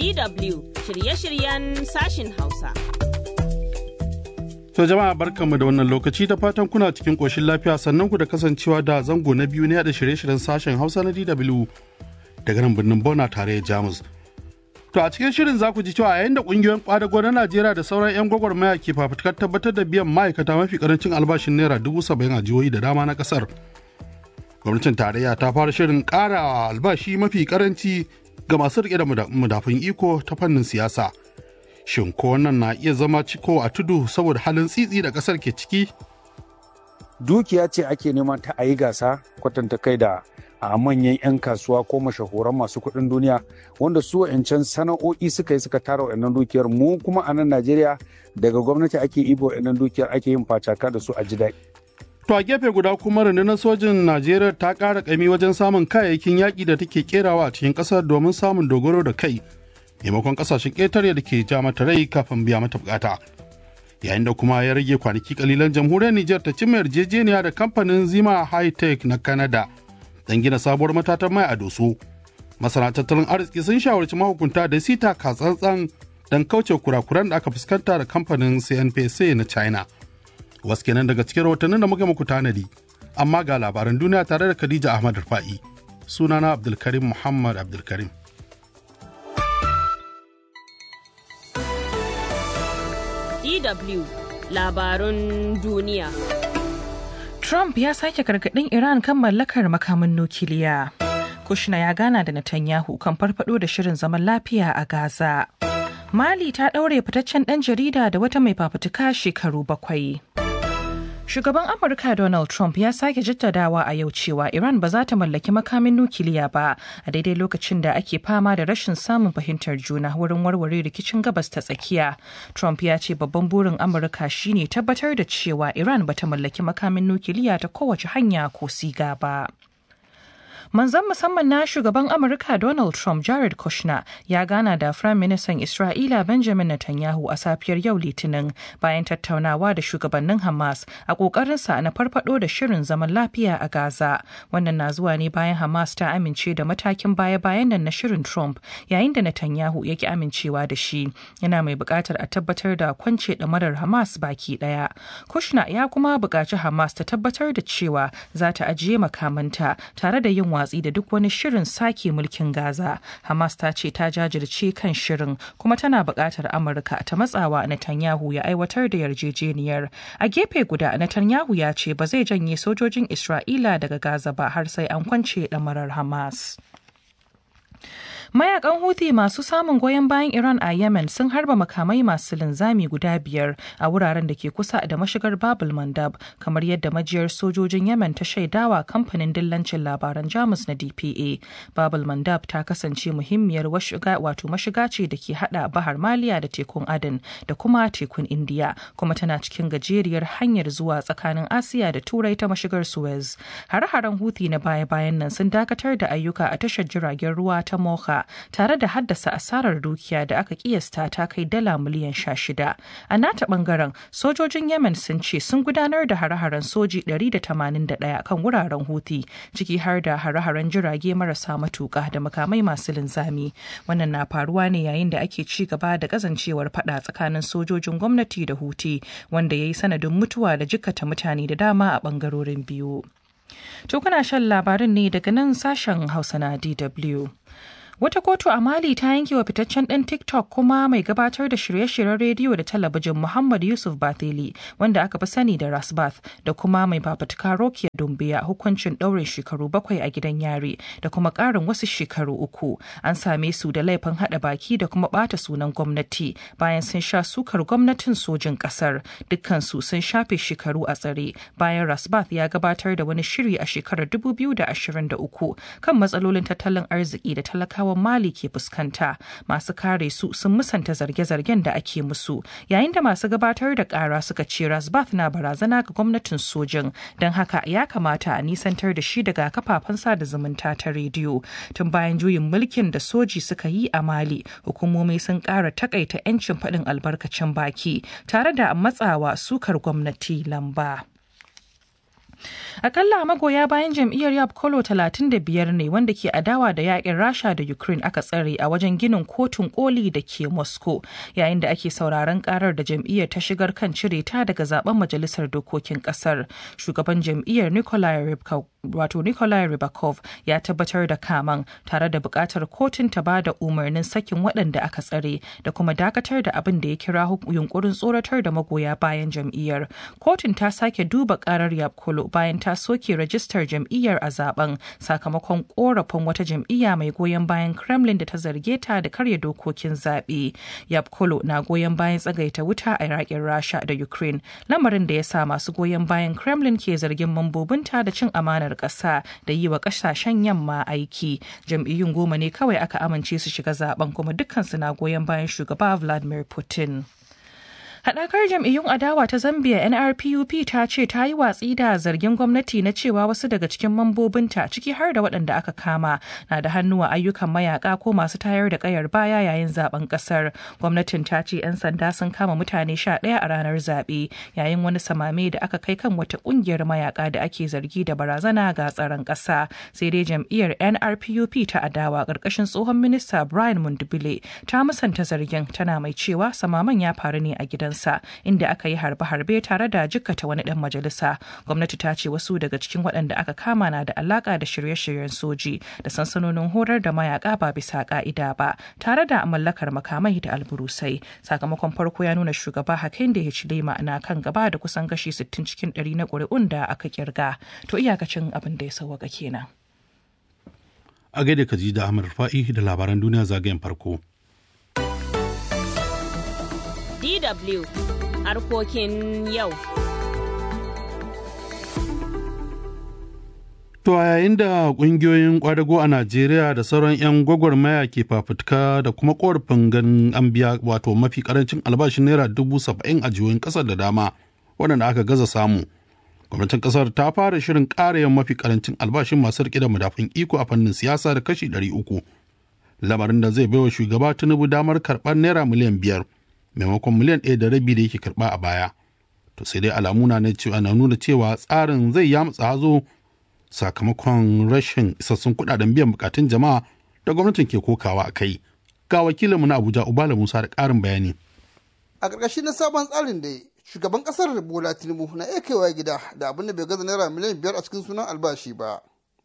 DW shirye-shiryen sashin Hausa. To jama'a barkanmu da wannan lokaci da fatan kuna cikin ƙoshin lafiya sannan ku da kasancewa da zango na biyu ne da shirye-shiryen sashen Hausa na DW daga nan birnin Bona tare da Jamus. To a cikin shirin za ku ji cewa yayin da ƙungiyoyin ƙwadago na Najeriya da sauran 'yan gwagwarmaya ke fafutukar tabbatar da biyan ma'aikata mafi karancin albashin naira dubu saba'in a jihohi da dama na ƙasar. Gwamnatin tarayya ta fara shirin ƙara albashi mafi karanci ga masu riƙe da madafun iko ta fannin siyasa. Shin ko wannan na iya zama ciko a tudu saboda halin tsitsi da ƙasar ke ciki? Dukiya ce ake neman ta a yi gasa kwatanta kai da a manyan 'yan kasuwa ko mashahuran masu kuɗin duniya wanda su wa'ancan sana'o'i suka yi suka tara wa'annan dukiyar mu kuma a nan Najeriya daga gwamnati ake ibo wa'annan dukiyar ake yin facaka da su a ji daɗi. To a gefe guda kuma rundunar sojin Najeriya ta ƙara ƙami wajen samun kayayyakin yaƙi da take kerawa a cikin ƙasar domin samun dogaro da kai maimakon ƙasashen ƙetare da ke ja mata rai kafin biya mata bukata. Yayin da kuma ya rage kwanaki kalilan jamhuriyar Nijar ta cimma yarjejeniya da kamfanin Zima High Tech na Canada don gina sabuwar matatan mai a doso. Masana tattalin arziki sun shawarci mahukunta da sita katsantsan don kauce kurakuran da aka fuskanta da kamfanin CNPC na China. wasu kenan daga cikin rahotannin da muka muku tanadi amma ga labaran duniya tare da Khadija Ahmad Rufa'i sunana Abdulkarim Muhammad Abdulkarim DW labarun duniya Trump ya sake gargaɗin Iran kan mallakar makamin nukiliya. Kushna ya gana da Netanyahu kan farfado da shirin zaman lafiya a Gaza. Mali ta ɗaure fitaccen ɗan jarida da wata mai fafutuka shekaru bakwai. Shugaban Amurka Donald Trump ya sake jaddadawa a yau cewa Iran ba za ta mallaki makamin nukiliya ba a daidai lokacin da ake fama da rashin samun fahimtar juna wurin warware rikicin gabas ta tsakiya. Trump ya ce babban burin Amurka shine tabbatar da cewa Iran ba ta mallaki makamin nukiliya ta kowace hanya ko siga ba. Manzan musamman na shugaban Amurka Donald Trump Jared Kushner ya gana da Firayim Ministan Isra'ila Benjamin Netanyahu a safiyar yau Litinin bayan tattaunawa da shugabannin Hamas a ƙoƙarinsa na farfado da shirin zaman lafiya a Gaza. Wannan na zuwa ne bayan Hamas ta amince da matakin baya-bayan nan na shirin Trump yayin da Netanyahu ya ki amincewa da shi. Yana mai buƙatar a tabbatar da kwance ɗamarar Hamas baki ɗaya. Kushner ya kuma buƙaci Hamas ta tabbatar da cewa za ta ajiye makamanta tare da yin watsi da duk wani shirin sake mulkin Gaza. Hamas ta ce ta jajirce kan shirin kuma tana buƙatar Amurka ta matsawa Netanyahu ya aiwatar da yarjejeniyar. A gefe guda Netanyahu ya ce ba zai janye sojojin Isra'ila daga Gaza ba har sai an kwance ɗamarar Hamas. Mayakan Houthi masu samun goyon bayan Iran a Yemen sun harba makamai masu linzami guda biyar a wuraren da ke kusa da mashigar Babul Mandab, kamar yadda majiyar sojojin Yemen ta shaidawa kamfanin dillancin labaran Jamus na DPA. Babul Mandab ta kasance muhimmiyar washiga wato mashiga ce da ke hada Bahar Maliya da tekun Aden da kuma tekun Indiya, kuma tana cikin gajeriyar hanyar zuwa tsakanin Asiya da Turai ta mashigar Suez. Hare-haren Houthi na baya-bayan nan sun dakatar da ayyuka a tashar jiragen ruwa ta Mocha tare da haddasa asarar dukiya da aka kiyasta ta kai dala miliyan sha shida. A nata bangaren sojojin Yemen sun ce sun gudanar da hare-haren soji 181 kan wuraren Houthi ciki har da hare-haren jirage marasa matuka da makamai masu linzami. Wannan na faruwa ne yayin da ake ci gaba da kazancewar fada tsakanin sojojin gwamnati da Houthi wanda ya yi sanadin mutuwa da jikkata mutane da dama a bangarorin biyu. To kuna shan labarin ne daga nan sashen Hausa na DW. Wata kotu a Mali ta yanke wa fitaccen ɗan TikTok kuma mai gabatar da shirye-shiryen rediyo da talabijin Muhammad Yusuf Bathili wanda aka fi sani da Rasbath da kuma mai fafutuka Rokiya Dumbiya hukuncin ɗaurin shekaru bakwai a gidan yari da kuma ƙarin wasu shekaru uku. An same su da laifin haɗa baki da kuma ɓata sunan gwamnati bayan sun sha sukar gwamnatin sojin ƙasar. Dukkansu sun shafe shekaru a tsare bayan Rasbath ya gabatar da wani shiri a shekarar 2023 kan matsalolin tattalin arziki da talakawa talakawan Mali ke fuskanta. Masu kare su sun musanta zarge-zargen da ake musu, yayin da masu gabatar da kara suka ce Rasbath na barazana ga gwamnatin sojin, don haka ya kamata a nisantar da shi daga kafafen sada zumunta ta rediyo. Tun bayan juyin mulkin da soji suka yi a Mali, hukumomi sun kara takaita 'yancin faɗin albarkacin baki, tare da matsawa sukar gwamnati lamba. Akalla magoya bayan jam'iyyar Yab Kolo 35 ne wanda ke adawa da yakin Rasha da Ukraine aka tsare a wajen ginin kotun koli da ke Moscow yayin da ake sauraron karar da jam'iyyar ta shigar kan cire ta daga zaben majalisar dokokin kasar. Shugaban jam'iyyar Nikolai Rybakov wato Nikolai Rybakov ya tabbatar da kaman tare da bukatar kotun ta ba da umarnin sakin waɗanda aka tsare da kuma dakatar da abin da ya kira yunkurin tsoratar da magoya bayan jam'iyyar. Kotun ta sake duba karar Yab Kolo bayan ta soke rajistar jam'iyyar a zaben sakamakon korafin wata jam'iyya mai goyon bayan Kremlin da ta zarge ta da karya dokokin zaɓe. Yab Kolo na goyon bayan tsagaita wuta a Iraƙin Rasha da Ukraine, lamarin da ya sa masu goyon bayan Kremlin ke zargin mambobinta da cin amanar ƙasa da yi wa ƙasashen yamma aiki. Jam'iyyun goma ne kawai aka amince su shiga zaben kuma dukkansu na goyon bayan shugaba Vladimir Putin. Haɗakar jam'iyyun adawa ta Zambia NRPUP ta ce ta yi watsi da zargin gwamnati na cewa wasu daga cikin mambobinta ciki har da waɗanda aka kama na da hannu a ayyukan mayaka ko masu tayar da ƙayar baya yayin zaben ƙasar. Gwamnatin ta ce 'yan sanda sun kama mutane sha ɗaya a ranar zaɓe yayin wani samame da aka kai kan wata ƙungiyar mayaka da ake zargi da barazana ga tsaron ƙasa. Sai dai jam'iyyar NRPUP ta adawa ƙarƙashin tsohon minista Brian Mundubile ta musanta zargin tana mai cewa samaman ya faru ne a gidan gidansa inda aka yi harbe-harbe tare da jikkata wani dan majalisa gwamnati ta ce wasu daga cikin waɗanda aka kama na da alaka da shirye-shiryen soji da sansanonin horar da mayaka ba bisa ka'ida ba tare da mallakar makamai da alburusai sakamakon farko ya nuna shugaba Hakainde Hichilema na kan gaba da kusan gashi 60 cikin 100 na ƙuri'un da aka kirga to iyakacin abin da ya sauwaka kenan a gaida kaji da Ahmad Fa'i da labaran duniya zagayen farko. DW harkokin yau. To a yayin da ƙungiyoyin ƙwadago a Najeriya da sauran 'yan gwagwarmaya ke fafutuka da kuma ƙorafin ganin an biya wato mafi ƙarancin albashin naira dubu saba'in a jihohin ƙasar da dama waɗanda aka gaza samu. Gwamnatin ƙasar ta fara shirin ƙara yin mafi ƙarancin albashin masu riƙe da madafun iko a fannin siyasa da kashi ɗari uku. Lamarin da zai baiwa shugaba Tinubu damar karɓar naira miliyan biyar. maimakon miliyan ɗaya da rabi da yake karɓa a baya to sai dai alamu na nuna cewa tsarin zai yamutsa hazo sakamakon rashin isassun kuɗaɗen biyan bukatun jama'a da gwamnatin ke kokawa a kai ga wakilinmu na abuja ubala musa da ƙarin bayani a ƙarƙashin na sabon tsarin da shugaban ƙasar bola tinubu na iya kaiwa gida da abin da bai gaza naira miliyan biyar a cikin sunan albashi ba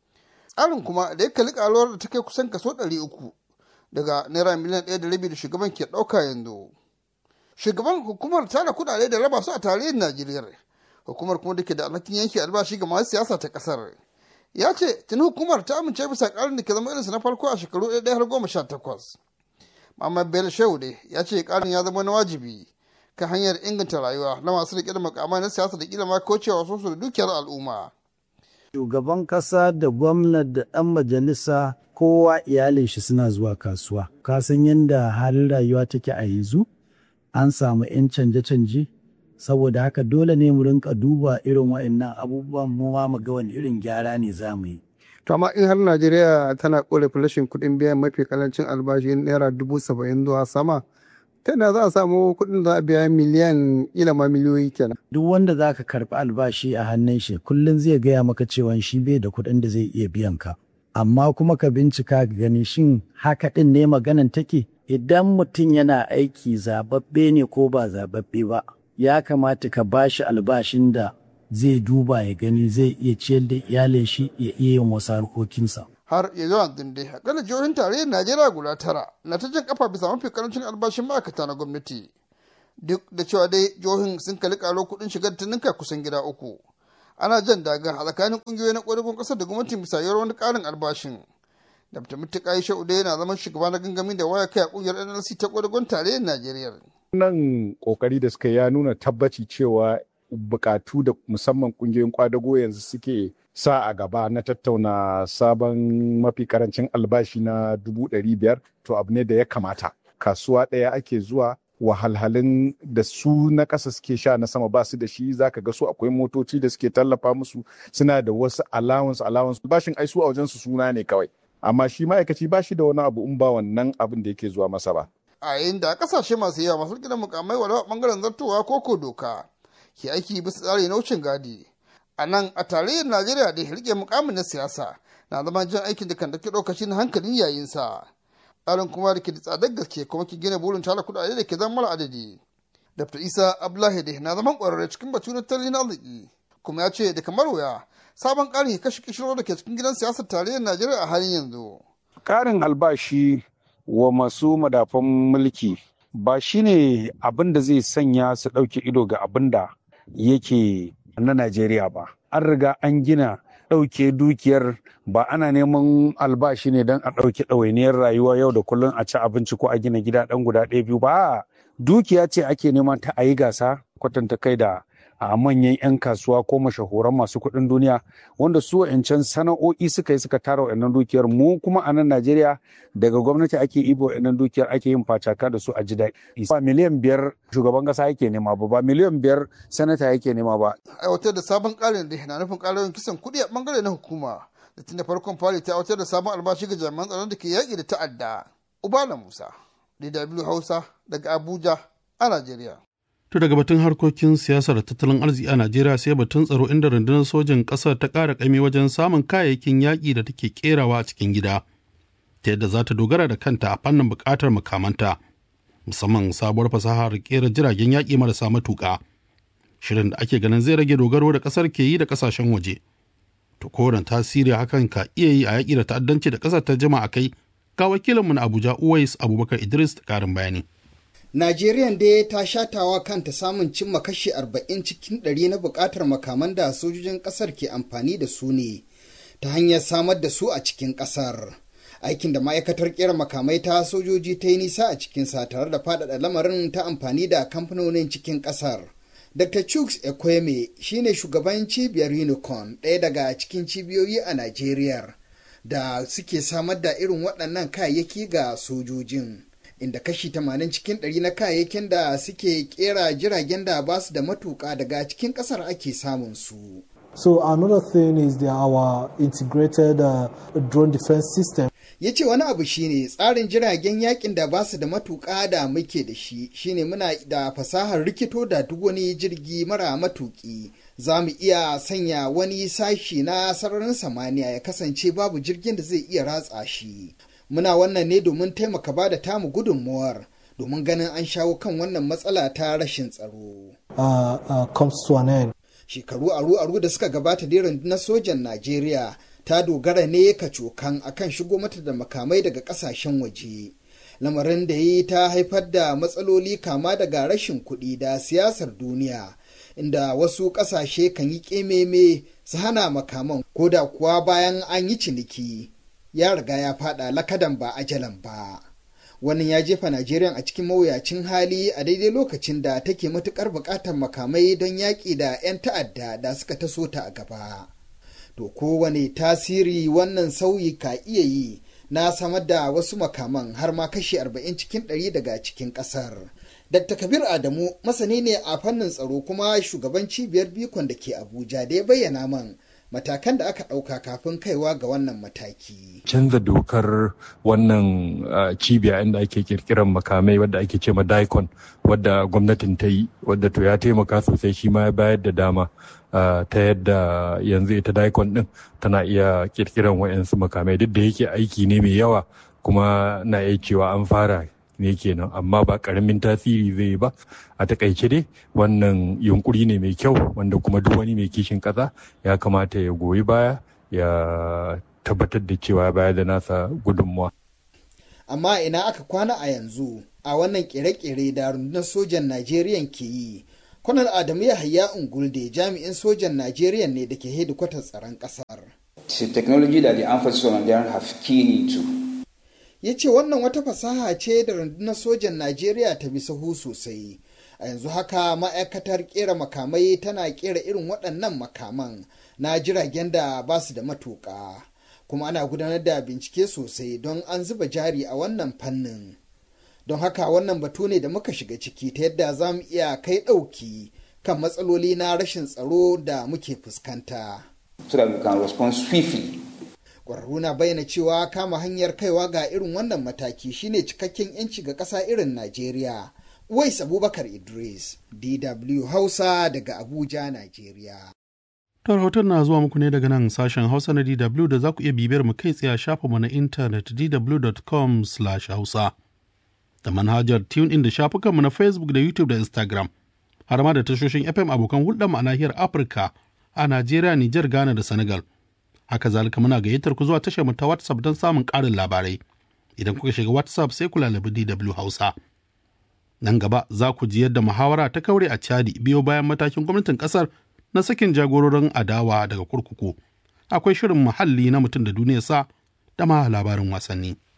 tsarin kuma da ya kalli ƙaruwar da ta kai kusan kaso ɗari uku daga naira miliyan ɗaya da rabi da shugaban ke ɗauka yanzu shugaban hukumar tara kudade da raba su a tarihin najeriya hukumar kuma da ke da alhakin yanke albashi ga masu siyasa ta kasar ya ce tuni hukumar ta amince bisa karin da ke zama irinsa na farko a shekaru ɗaya har goma sha takwas Muhammad Bello Shehu dai ya ce karin ya zama na wajibi kan hanyar inganta rayuwa na masu riƙe da makamai na siyasa da kila ma kaucewa su da dukiyar al'umma. Shugaban ƙasa da gwamnati da ɗan majalisa kowa iyalin shi suna zuwa kasuwa. Ka san yadda halin rayuwa take a yanzu? an samu 'yan canje-canje saboda haka dole ne mu rinka duba irin wa'annan abubuwan mu ma mu ga wani irin gyara ne za mu yi. To amma in har Najeriya tana korafin rashin kuɗin biyan mafi kalancin albashi naira dubu saba'in zuwa sama ta yadda za a samu kuɗin za a biya miliyan ila ma miliyoyi kenan. Duk wanda za ka karɓi albashi a hannun shi kullum zai gaya maka cewa shi bai da kuɗin da zai iya biyan ka. Amma kuma ka bincika ka gani shin haka ɗin ne maganan take? idan mutum yana aiki zababbe ne ko ba zababbe ba ya kamata ka ba shi albashin da zai duba ya gani zai iya ciyar da iyalin shi ya iya yin wasu harkokinsa. har ya zuwa dinde akalla jihohin tarayyar najeriya guda tara na ta jan kafa bisa mafi karancin albashin ma'aikata na gwamnati duk da cewa dai jihohin sun kalli karo kuɗin shigar ta ninka kusan gida uku ana jan daga a tsakanin ƙungiyoyi na ƙwadagon ƙasar da gwamnatin bisa yawar wani ƙarin albashin Dr. Mutuka Aisha Ude yana zaman shugaba na gangami da waya kai a kungiyar NLC ta kwadagon tarayyar Najeriya. Wannan kokari da suka ya nuna tabbaci cewa bukatu da musamman kungiyoyin kwadago yanzu suke sa a gaba na tattauna sabon mafi karancin albashi na dubu ɗari biyar to abu ne da ya kamata. Kasuwa ɗaya ake zuwa wahalhalun da su na ƙasa suke sha na sama ba su da shi zaka ga su akwai motoci da suke tallafa musu suna da wasu allowance allowance bashin ai su a wajen su suna ne kawai amma shi ma'aikaci ba shi da wani abu in ba wannan abin da yake zuwa masa ba. A yayin da kasashe masu yawa masu gidan mukamai walau a bangaren zartowa ko ko doka ke aiki bisa tsari na wucin gadi. a nan a tarayyar najeriya da rike mukamin na siyasa na zama jan aikin da kan dauki lokaci na hankalin yayinsa tsarin kuma da ke da tsadar gaske kuma ke gina burin tara kudade da ke zama mara adadi dr isa abdullahi da na zaman kwararre cikin batu na tattalin arziki kuma ya ce da kamar wuya sabon karin ya kashe kishiro da ke cikin gidan siyasar tarayyar najeriya a halin yanzu karin albashi wa masu madafan mulki ba shine abin da zai sanya su ɗauke ido ga abin da yake na Najeriya ba. An riga an gina ɗauke dukiyar ba ana neman albashi ne don a ɗauke ɗawainiyar rayuwa yau da kullum a ci abinci ko a gina gida ɗan guda ɗaya biyu ba. Dukiya ce ake neman ta a yi gasa kwatanta kai da a manyan 'yan kasuwa ko mashahuran masu kuɗin duniya wanda su wa'ancan sana'o'i suka yi suka tara wa'annan dukiyar mu kuma a nan Najeriya daga gwamnati ake ibo wa'annan dukiyar ake yin facaka da su a ji daɗi. Ba miliyan biyar shugaban ƙasa yake nema ba ba miliyan biyar sanata yake nema ba. Aiwatar da sabon ƙarin da na nufin ƙarin kisan kuɗi a ɓangare na hukuma da tun da farkon fari ta aiwatar da sabon albashi ga jami'an tsaron da ke yaƙi da ta'adda. Ubala Musa, DW Hausa daga Abuja a Najeriya. To daga batun harkokin siyasar tattalin arziki a Najeriya sai batun tsaro inda rundunar sojin ƙasar ta ƙara ƙami wajen samun kayayyakin yaƙi da take ƙerawa a cikin gida, ta yadda za ta dogara da kanta a fannin buƙatar makamanta, musamman sabuwar fasahar ƙera jiragen yaƙi marasa matuƙa. Shirin da ake ganin zai rage dogaro da ƙasar ke yi da ƙasashen waje. To kowane tasiri hakan ka iya yi a yaƙi da ta'addanci da ƙasar ta jima a kai, ga wakilinmu na Abuja Uwais Abubakar Idris da ƙarin bayani. Najeriya dai ta shatawa kanta samun cimma kashi 40 cikin 100 na bukatar makaman da sojojin kasar ke amfani da su ne ta hanyar samar da su a cikin kasar. Aikin da ma'aikatar kera makamai ta sojoji ta yi nisa a cikinsa tare da faɗaɗa lamarin ta amfani da kamfanonin cikin kasar. Dr. Chuks Ekweme shine shugaban cibiyar Unicorn ɗaya daga cikin cibiyoyi a Najeriya da suke samar da irin waɗannan kayayyaki ga sojojin. inda kashi 80 cikin 100 na kayayyakin da suke kera jiragen da ba su da matuka daga cikin kasar ake samun su. So another thing is the, our integrated uh, drone defense system. Ya ce wani abu shine tsarin jiragen yakin da ba su da matuka da muke da shi shine muna da fasahar rikito da duk wani jirgi mara matuki. Za mu iya sanya wani sashi na sararin samaniya ya kasance babu jirgin da zai iya ratsa shi. muna wannan ne domin taimaka ba da tamu gudunmuwar domin ganin an shawo kan wannan matsala ta rashin tsaro. Uh, uh, comes to an end. Shekaru aru-aru da suka gabata da rundunar sojan Najeriya ta dogara ne kacokan akan shigo mata da makamai daga kasashen waje. Lamarin da yi ta haifar da matsaloli kama daga rashin kuɗi da siyasar duniya, inda wasu ƙasashe kan yi ƙememe su hana makaman ko da kuwa bayan an yi ciniki. ya riga ya fada lakadan ba ajalan ba. Wannan ya jefa Najeriya a cikin mawuyacin hali a daidai lokacin da take matukar buƙatar makamai don yaƙi da 'yan ta'adda da suka taso ta a gaba. To kowane tasiri wannan sauyi ka iya yi na samar da wasu makaman har ma kashi 40 cikin 100 daga cikin ƙasar. Dr. Kabir Adamu masani ne a fannin tsaro kuma shugaban cibiyar bikon da ke Abuja da ya bayyana man matakan da aka ɗauka kafin kaiwa ga wannan mataki. Canza dokar wannan uh, cibiya inda ake kirkiran makamai wadda ake ce ma daikon wadda gwamnatin ta yi wadda to ya taimaka sosai shi ma ya bayar da dama uh, ta yadda yanzu ita daikon din tana iya kirkiran wa'yansu makamai duk da yake aiki ne mai yawa kuma na iya cewa an fara ne kenan amma ba karamin tasiri zai ba a takaice dai wannan yunkuri ne mai kyau wanda kuma duk wani mai kishin kasa ya kamata ya goyi baya ya tabbatar da cewa ya bayar da nasa gudunmuwa amma ina aka kwana a yanzu a wannan kere-kere da rundunar sojan najeriya ke yi kwanar adamu yahaya ungulde jami'in sojan najeriya ne da ke hedikwatar tsaron kasar technology that the armed forces of Nigeria have keyed into ya ce wannan wata fasaha ce da rundunar sojan najeriya ta bi sahu sosai a yanzu haka ma'aikatar kera makamai tana kera irin waɗannan makaman na jiragen da ba su da matuƙa kuma ana gudanar da bincike sosai don an zuba jari a wannan fannin don haka wannan batu ne da muka shiga ciki ta yadda za mu iya kai ɗauki kan matsaloli na rashin tsaro da muke fuskanta. so that we can respond swiftly Ƙwararru na bayyana cewa kama hanyar kaiwa ga irin wannan mataki shine cikakken 'yanci ga ƙasa irin Najeriya. Wais Abubakar Idris, DW Hausa daga Abuja, Najeriya. Ta rahoton na zuwa muku ne daga nan sashen Hausa na DW da za ku iya bibiyar mu kai tsaye a shafinmu na intanet dw.com/hausa da manhajar TuneIn da shafukanmu na Facebook da YouTube da Instagram har ma da tashoshin FM abokan hulɗar a nahiyar Afirka a Najeriya, Nijar, Ghana da Senegal. Haka zalika muna gayyatar ku zuwa tashar mu ta WhatsApp don samun ƙarin labarai. Idan kuka shiga WhatsApp sai ku lalabi DW Hausa. Nan gaba za ku ji yadda muhawara ta kaure a Chadi biyo bayan matakin gwamnatin ƙasar na sakin jagororin adawa daga kurkuku. Akwai shirin muhalli na mutum da duniyarsa da ma labarin wasanni.